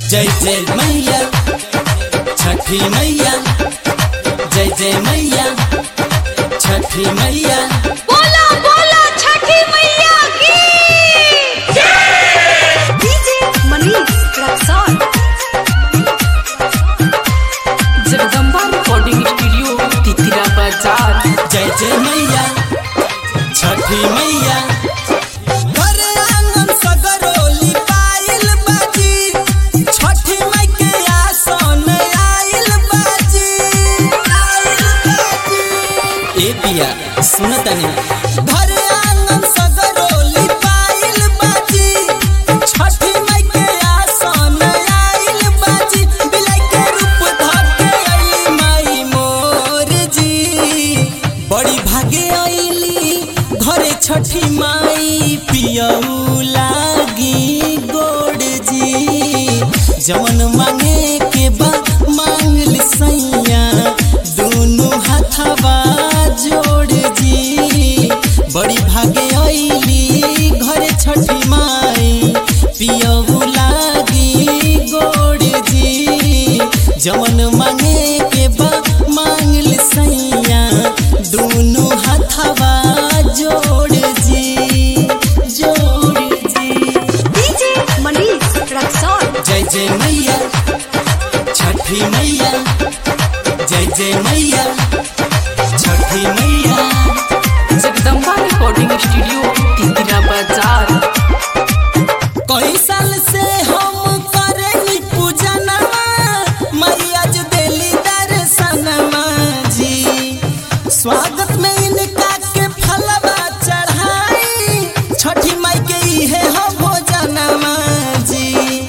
जय जय मैया छठी मैया जय जय मैया छठी मैया बोला बोला छठी मैया की DJ Manish Raxaul Jagdamba recording studio तितिरा बाजार जय जय मैया छठी मैया घर आंगन सगरोली पाइल बाजी छठी माई के आसन आइल बाजी आइल बाजी ए पिया सुन तनी घर आंगन सगरोली पाइल बाजी छठी माई के आसन आइल बाजी बिलाई के रूप धके आइली माई मोर जी बड़ी भागे आइली घरे छठी माई पियऊ लागी गोड़ जी जवन मांगे के बा मांगल सैया दोनों हाथवा जोड़ जी बड़ी भागे आइली घरे छठी माई पियऊ लागी गोड़ जी जवन मांगे के बा मांगल सैया दोनों हाथवा जोड़ जी जोड़ जी डीजे मनीष रक्सौल जय जय मैया छठी मैया जय जय मैया छठी मैया जगदम्बा रिकॉर्डिंग स्टूडियो तितिरा बाजार कई साल से हम करेनी पूजनमा मैया जो देली दर्शनमा जी स्वागत में इनका के फलवा चढ़ाई छठी माई के इहे हो भोजनमा जी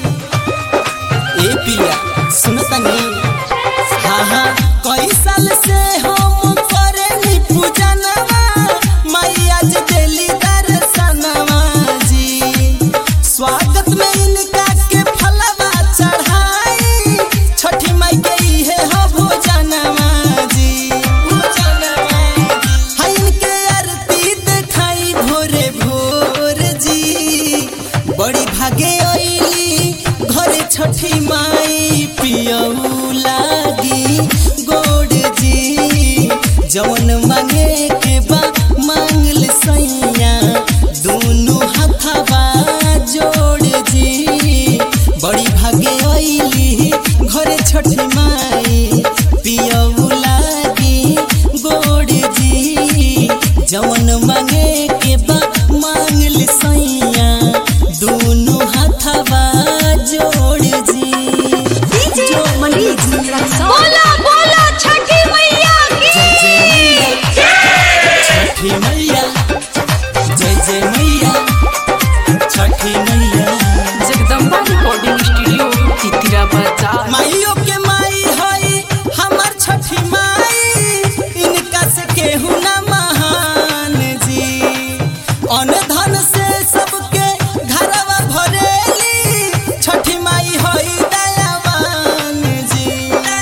ए पिया सुन तनी हाँ हाँ कई साल से हम करेनी पूजनमा मैया जो देली दर्शनमा जी स्वागत में इनका के फलवा चढ़ाई छठी माई के इहे हो भोजनमा जी भोजनमा है इनके आरती देखाई भोरे भोर जी बड़ी भागे आइली घरे छठी माई पियऊ लागी गोड़ जी जवन मांगे के बा मांगल सैया दोनों हाथवा जोड़ जी बड़ी भागे आइली घरे छठी माई पियऊ लागी गोड़ जी जवन मांगे के बा मांगल सैया दोनों हाथवा जोड़ जी डीजे मनीष रक्सौल बोला बोला छठी मैया जय की जय मैया छठी मैया जय जय मैया छठी मैया जगदम्बा रिकॉर्डिंग स्टूडियो तितिरा बाजार माइयो के माई हई हमर छठी माई इनका से केहू न महान जी अन धन से सबके घरवा भरेली छठी माई हई दयावान जी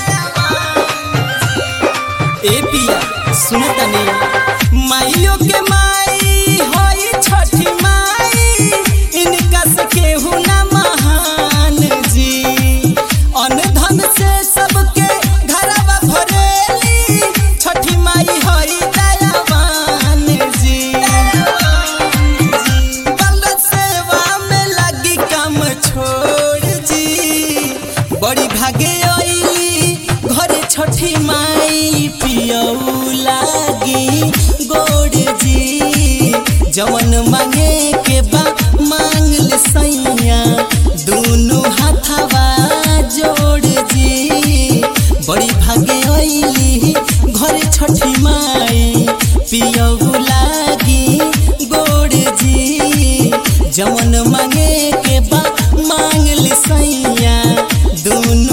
ए पिया सुन तनी माइयो के माई हई छठी माई इनका से केहू न महान जी अन धन से सबके घरवा भरेली छठी माई हई दयावान जी बल सेवा में लगी काम छोड़ जी बड़ी भागे आइली घरे छठी माई पियऊ लागी गोड़ जी जवन मांगे के बा मांगल सैया दोनों हाथवा जोड़ जी बड़ी भागे आइली घरे छठी माई पियऊ लागी गोड़ जी जवन मांगे के बा मांगल सैया दोनों